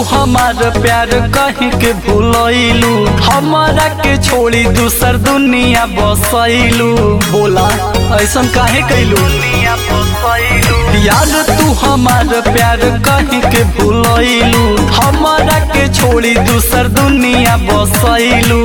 हमार प्यार कहीं के भूलैलू हमारा के छोड़ी दूसर दुनिया बसैलू बोला ऐसन काहे कैलू यार तू हमार प्यार कहीं के भूलैलू हमारा के छोड़ी दूसर दुनिया बसैलू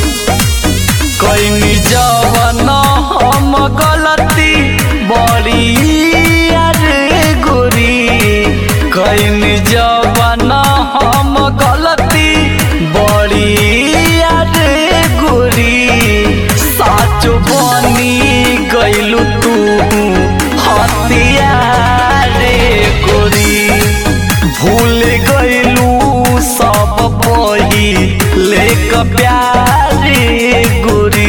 कैनी जवन हम गलती बड़ी अरे गोरी कैनी जवन हम गलती बड़ी अरे गोरी साच बनी गैलू तू हतिया रे गोरी भूल गैलू सब बही लेक प्यारे गोरी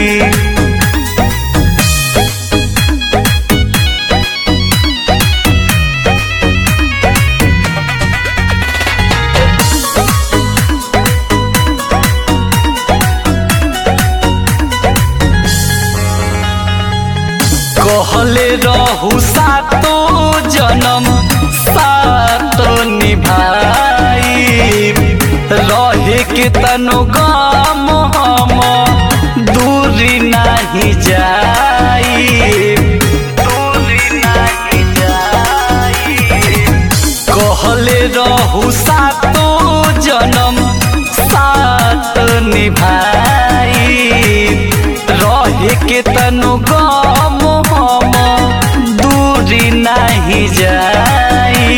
कहले रहू सातो जन्म सात निभाई रहे के तनो गम हम दूरी नहीं जाई दूरी नहीं जाई कहले रहू सातो जन्म सात निभाई रहे के तनु गम हम दूरी नहीं जाई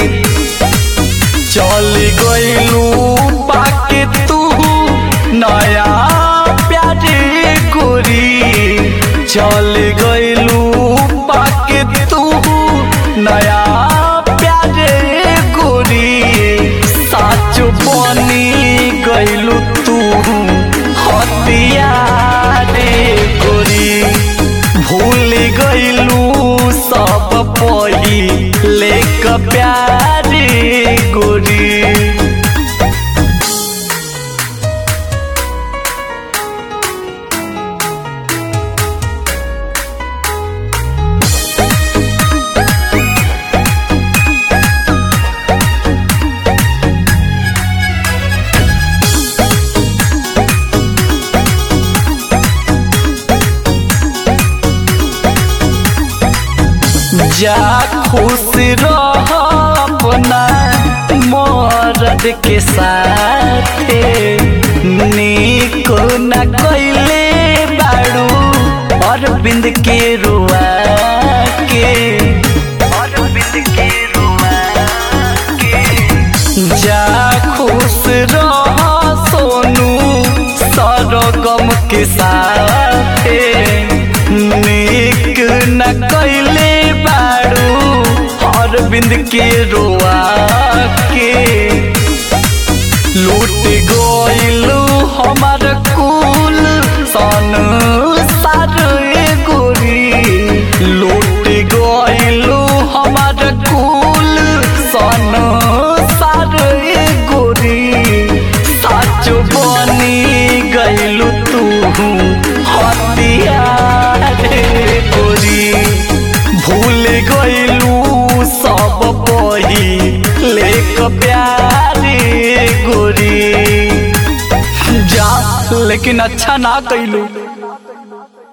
चल गइलू पाके तू नया प्यारे गोरी चल गइलू पाके तू नया प्यारे गोरी साच बनी गइलू तू हतिया रे गोरी भूल गइलू सब पही लेक प्यारे गोरी जा खुश रह अपना मरद के साथे नीक न कैले बाड़ू अरविंद के रुआ के अरविंद के रुआ के जा खुश रह सोनू सरगम के साथे नीक न कैले बाड़ू अरविंद के रोआ के लूट गइलू हमार कुल सन सारे गोरी लूट गइलू हमार कुल सन सारे गोरी साच बनी गइलू तू हतिया रे गोरी भूल गइलू सब बही लेक प्यारे गोरी जा लेकिन अच्छा ना कैलू